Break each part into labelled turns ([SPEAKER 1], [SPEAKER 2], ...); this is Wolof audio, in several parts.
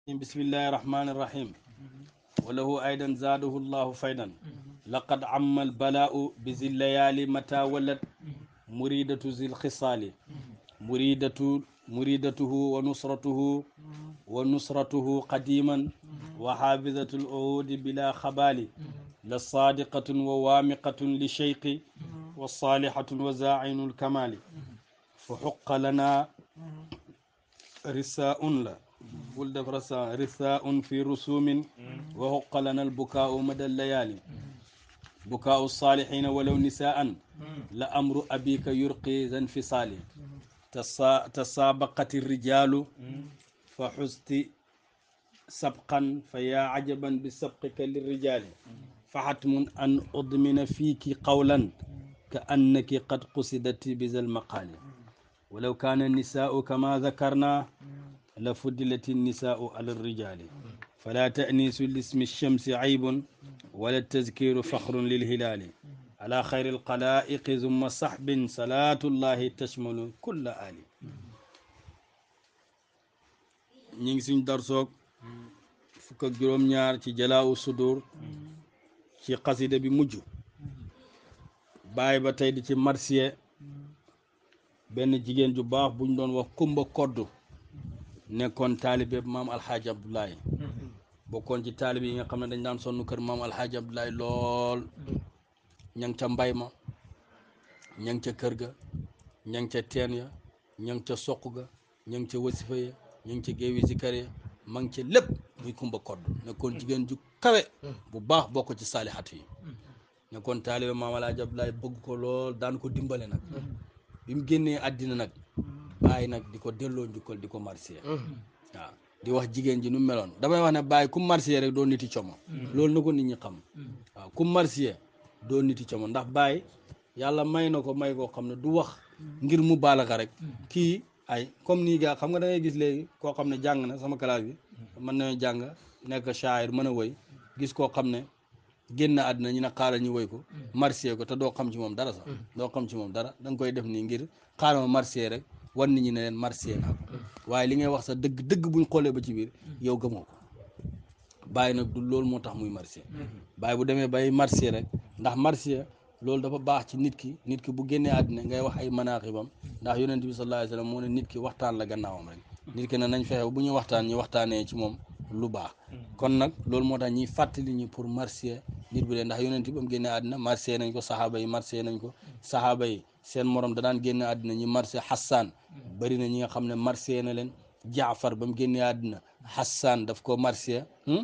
[SPEAKER 1] بسم الله الرحمن الرحيم وله أيضا زاده الله فيدا لقد عم البلاء بذي الليالي متى ولد مريدة ذي الخصال مريدة مريدته ونصرته ونصرته قديما وحافظة العهود بلا خبال لصادقة ووامقة لشيق والصالحة وزاعن الكمال فحق لنا رساء لا ولد فرسا رثاء في رسوم وحق لنا البكاء مدى الليالي بكاء الصالحين ولو نساء لأمر أبيك يرقي ذا انفصال تسا- تسابقت الرجال فحزت سبقا فيا عجبا بسبقك للرجال فحتم أن أضمن فيك قولا كأنك قد قصدت بذا المقال ولو كان النساء كما ذكرنا لفضلت النساء على الرجال فلا تأنيس لاسم الشمس عيب ولا التذكير فخر للهلال على خير القلائق ثم صحب صلاة الله تشمل كل آل ñing suñ darsoog fukk ak juróom ñaar ci jalaawu sudur ci xasida bi mujj bàyyi ba tey di ci marsiye benn jigéen ju baax buñ doon wax kumba koddu nekkoon taalibe maam alxaaji abdoulaye bokkoon ci taalibe yi nga xam ne dañ daan sonn kër maam alxaaji abdoulaye lool ña ngi ca mbay ma ña ngi ca kër ga ña ngi ca teen ya ña ngi ca soq ga ña ngi ca wasifa ya ña ngi ca géewi zikar ya ma ngi ca lépp muy kumba kodd nekkoon jigéen ju kawe bu baax bokk ci saalixatu yi nekkoon taalibe maam alxaaji abdoulaye bëgg ko lool daan ko dimbale nag bi mu génnee àddina nag bàyyi nag di ko delloo njukkal di ko marsiya waaw di wax jigéen ji nu mu meloon damay wax ne bàyyi ku marsiya rek doo niti como loolu na ko nit ñi xam waaw ku marsiya doo niti como ndax bàyyi yàlla may na ko may koo xam ne du wax ngir mu baalaxa rek kii ay comme nii gaa xam nga da ngay gis léegi koo xam ne jàng na sama classe bi mën na jàng nekk shaayir mën a woy gis koo xam ne génn àddina ñu ne xaaral ñu woy ko marsiya ko te doo xam ci moom dara sax doo xam ci moom dara da nga koy def nii ngir xaaral ma marsiya rek wan nit ñi ne leen marsiya naa ko waaye li ngay wax sa dëgg dëgg buñ xoolee ba ci biir yow gëmoo ko bàyyi nag du loolu moo tax muy marsiya bàyyi bu demee bay marsiya rek ndax marsiya loolu dafa baax ci nit ki nit ki bu génnee àddina ngay wax ay manaaxibam ndax yonent bi sallallahu alayhi wa sallam moo ne nit ki waxtaan la gannaawam rek nit ki ne nañ fexe bu ñu waxtaan ñi waxtaanee ci moom lu baax kon nag loolu moo tax ñuy fàttali ñi pour marsiya nit bi de ndax yonent bi ba mu génnee àddina marsiya nañ ko saxaaba yi marsiya nañ ko saxaaba yi seen morom da daan génne àddina ñi marsiya Hassan bëri na ñi nga xam ne marsiya na leen Jaafar ba mu génnee àddina Hassan daf ko marsiya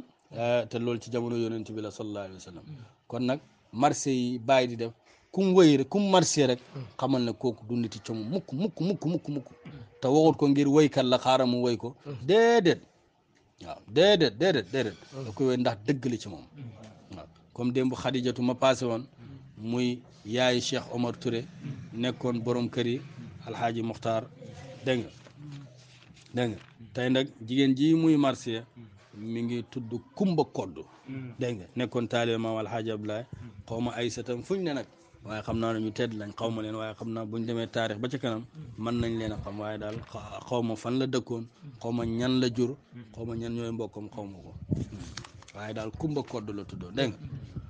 [SPEAKER 1] te loolu ci jamono yonent bi la sallallahu alayhi wa sallam kon nag marsiya yi bàyyi di def kum wëy rek kum marsiya rek xamal ne kooku du niti com mukk mukk mukk mukk mukk te waxut ko ngir woykat la xaaral mu woy ko déedéet waaw déedéet déedéet déedéet da koy woy ndax dëgg la ci moom waaw comme démb xadijatu ma passé woon muy yaayu Cheikh Omar Touré nekkoon borom kër yi alxaaji Muxtaar dégg nga dégg nga tey nag jigéen ji muy marsiya mi ngi tudd Kumba Kodd dégg nga nekkoon taalibe maam alxaaji Abdoulaye xaw ma ay satam fuñ ne nag waaye xam naa ne ñu tedd lañ xaw ma leen waaye xam naa buñ demee taarix ba ca kanam mën nañ leen a xam waaye daal xaw ma fan la dëkkoon xaw ma ñan la jur xaw ma ñan ñooy mbokkam xaw ma ko waaye daal Kumba Kodd la tuddoo dégg nga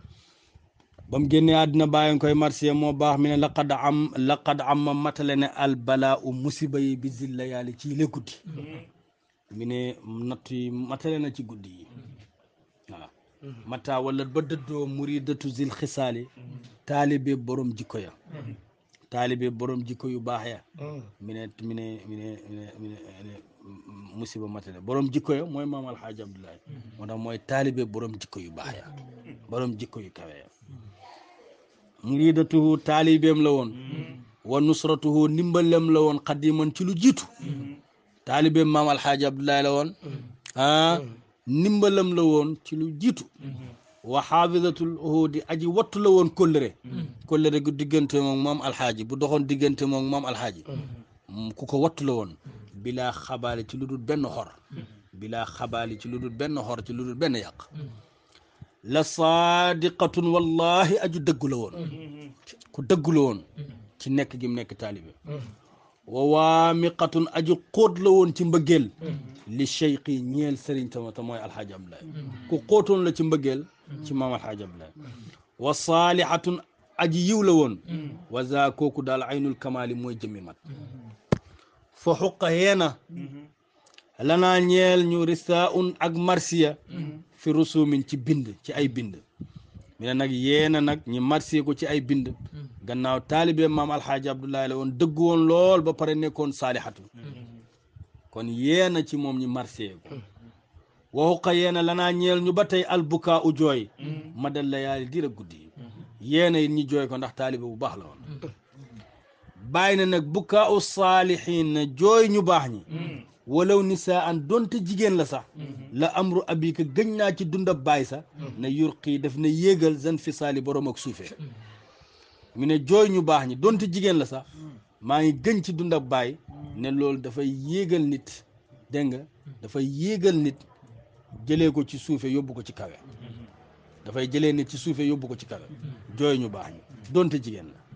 [SPEAKER 1] ba mu génnee àddina bàyyi koy marsiya moo baax mi ne laqad am laqad am ma matale ne al balaa u musiba yi bi zilla yàlla ci le guddi mi ne natt yi matale na ci guddi yi waaw mata wala ba dëddoo muridatu zil xisaali taalibe borom jikko ya taalibe borom jikko yu baax ya mi ne mi ne mi ne mi ne musiba matale borom jikko ya mooy maam alxaaji abdoulaye moo tax mooy taalibe borom jikko yu baax ya borom jikko yu kawe ya muridatuhu taalibeem la woon wa nusratuhu ndimbalem la woon xadiman ci lu jiitu taalibeem maam alxaaji abdoulaye la woon ah ndimbalam la woon ci lu jiitu wa xaafidatul uhudi aji wattu la woon kóllëre kóllëre gu diggante moom maam alxaaji bu doxoon diggante moom maam alxaaji ku ko wattu la woon bilaa xabaali ci lu dul benn xor bilaa xabaali ci lu dul benn xor ci lu dul benn yàq la saadiqatun wallahi aju dëggu la woon ku dëggu la woon ci nekk gi mu nekk taalibe wa waamiqatun aju xóot la woon ci mbëggeel li cheikh yi ñeel sëriñ tama te mooy alxaaji abdoulaye ku xóotoon la ci mbëggeel ci maam alxaaji abdoulaye wa saalihatun aji yiw la woon wa za kooku daal aynul kamaali mooy jëmmi mat fa xuqa yeena lanaa ñeel ñu rista un ak marsiya fi rusumin ci bind ci ay bind mi ne nag yeena nag ñi marsiya ko ci ay bind gannaaw taalibe maam alxaaji abdoulaye la woon dëgg woon lool ba pare nekkoon saalihatu kon yeena ci moom ñi marsiya ko wa xuqa yeena lanaa ñeel ñu ba tey albukaa u jooy ma dal la yaali dira guddi yi yeena it ñi jooy ko ndax taalibe bu baax la woon bàyyi na nag bukaa u saalihin na jooy ñu baax ñi walaw nisaa an donte jigéen la sax la amru abika gëñ naa ci dundab baay sax na yurqii daf na yéegal zan fi saali borom ak suufee mu ne jooy ñu baax ñi donte jigéen la sax maa ngi gëñ ci dundab baay ne loolu dafay yéegal nit dégg nga dafay yéegal nit jëlee ko ci suufe yóbbu ko ci kawe dafay jëlee nit ci suufe yóbbu ko ci kawe jooy ñu baax ñi donte jigéen la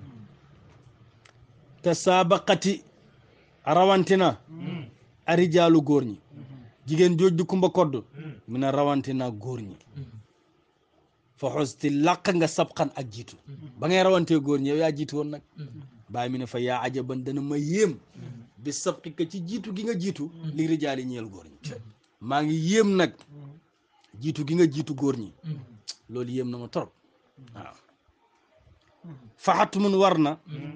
[SPEAKER 1] te saabaqati rawantina arijaalu góor ñi jigéen jooj di kumba kodd mu ne rawantina góor ñi fa xosti làq nga sabxan ak jiitu ba ngay rawantee góor ñi yow yaa jiitu woon nag bàyyi mi ne fa yaa ajaban dana ma yéem bi sabqi ka ci jiitu gi nga jiitu li rijaali ñeel góor ñi maa ngi yéem nag jiitu gi nga jiitu góor ñi loolu yéem na ma trop waaw faxatu mun war na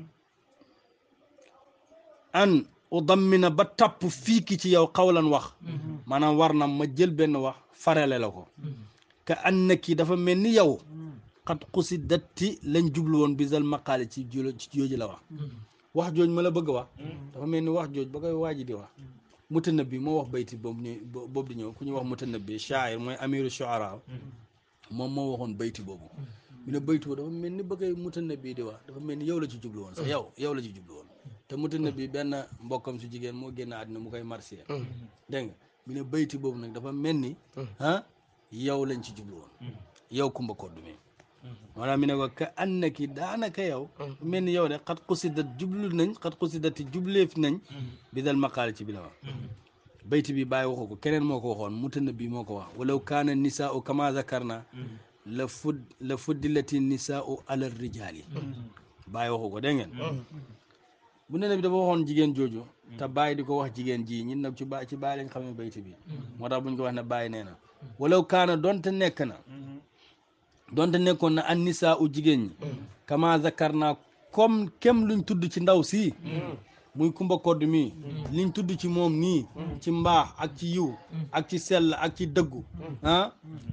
[SPEAKER 1] an udammina ba tapp fiiki ci yow xawlan wax maanaam war na ma jël benn wax farale la ko ka annaki dafa mel ni yow xat xusi datti lañ jublu woon bisal maqaale ci julo ci jooju la wax wax jooj ma la bëgg a wax dafa mel ni wax jooj ba koy waaji di wax mutanabbi moo wax bayti boobu ni boobu di ñëw ku ñuy wax mutanabbi shaa'ir mooy amiru shu'ara moom moo waxoon bayti boobu mu ne bayti boobu dafa mel ni ba koy mutanabbi di wax dafa mel ni yow la ci jublu woon sax yow yow la ci jublu woon te mutanabbi benn mbokkam su jigéen moo génn àddina mu koy marsiya dégg nga mu ne bayti boobu nag dafa mel ni ah yow lañ ci jublu woon yow kumba koddu mi maanaam mi ne ko ka annaki daanaka yow mel ni yow de xat xusidat jublu nañ xat xusidati jubleef nañ bi dal maqaale ci bi la wax bayti bi bàyyi waxu ko keneen moo ko waxoon mutanabbi moo ko wax walaw kaana nisaau kama zakarna la fud la fuddilati nisaau ala rijaali bàyyi waxu ko dégg ngeen bu ne bi dafa waxoon jigéen jooju te bàyyi di ko wax jigéen ji ñun nag ci bàyyi ci bàyyi lañ xamee bayti bi moo tax buñ ko wax ne bàyyi nee na walaw kaana donte nekk na donte nekkoon na an nisaa u jigéen ñi kama zakar naa comme kem luñ tudd ci ndaw si muy kumba kodd mi liñ tudd ci moom nii ci mbaax ak ci yiw ak ci sell ak ci dëggu ah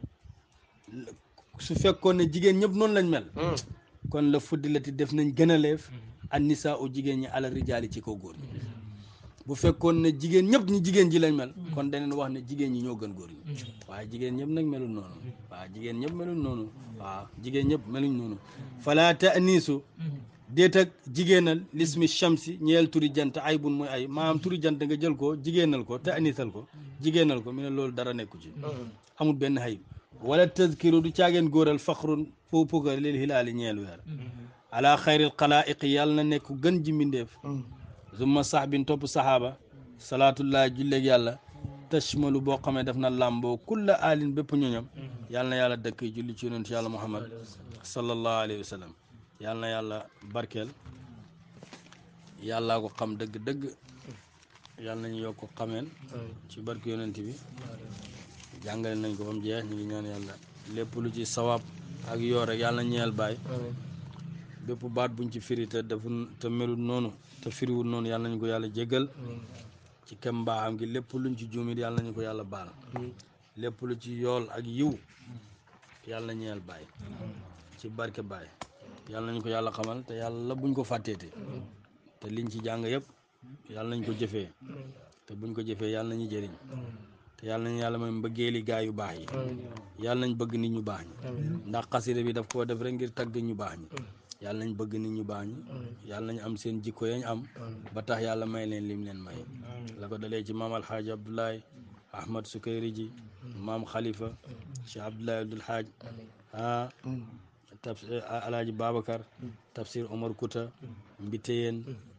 [SPEAKER 1] su fekkoon ne jigéen ñëpp noonu lañ mel kon la fuddilati def nañ gën a leef an nisaa u jigéen ñi ala rijaali ci kaw góor ñi bu fekkoon ne jigéen ñëpp ñi jigéen ji lañ mel kon daneen wax ne jigéen ñi ñoo gën góor ñi waaye jigéen ñëpp nag melul noonu waaw jigéen ñëpp melul noonu waaw jigéen ñëpp meluñ noonu fala taaniisu déet ak jigéenal lismi shamsi ñeel turi jant ay bun mooy ay maanaam turi jant nga jël ko jigéenal ko taaniisal ko jigéenal ko mi ne loolu dara nekku ci amul benn xayib wala tazkiru du caageen góoral faxrun foo pugar lil hilaali ñeel weer ala xayril xalaa'iqi yàlla na nekk gën ji mbindeef zumma sax bin topp saxaaba salaatullah julleeg yàlla tashmalu boo xamee def na làmboo kulla alin bépp ñoñam yàlla na yàlla dëkk julli ci yonent yàlla muhammad sallallahu alayhi wa sallam yàlla na yàlla barkeel yàllaa ko xam dëgg-dëgg yàlla nañu yokk ko xameen ci barke yonent bi jàngale nañ ko ba mu jeex ñu ngi ñaan yàlla lépp lu ci sawaab ak yoo rek yàlla na ñeel baay bépp baat buñ ci firi te defu te melut noonu te firiwul noonu yàlla nañu ko yàlla jéggal ci kem mbaaxam gi lépp luñ ci juumit yàlla nañu ko yàlla baal lépp lu ci yool ak yiw yàlla ñeel baay ci barke baay yàlla nañu ko yàlla xamal te yàlla buñ ko fàtteete te liñ ci jàng yëpp yàlla nañ ko jëfee te buñ ko jëfee yàlla nañu jëriñ te yàlla nañu yàlla mooy mbëggeeli gaa yu baax yi yàlla nañ bëgg nit ñu baax ñi ndax xasida bi daf koo def rek ngir tagg ñu baax ñi yàlla nañ bëgg nit ñu baax ñi yàlla nañ am seen jikko yañ am ba tax yàlla may leen lim leen may la ko dalee ci maam alxaaji abdoulaye ahmad sukayri ji maam xalifa cheikh abdoulaye abdul haaj ah tafsir alaaji babacar tafsir omar kouta mbiteyeen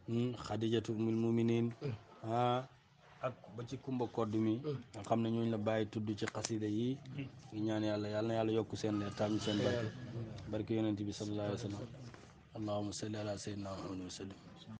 [SPEAKER 1] xadijatu mil muminin ah ak ba ci kumba kodd mi nga xam ne ñooñu la bàyyi tudd ci xasida yi ñu ñaan yàlla yàlla na yàlla yokk seen leer taam ñu seen barke barke yonent bi sallallahu alayhi wa sallam allahumma salli ala sayyidina muhammad wa sallim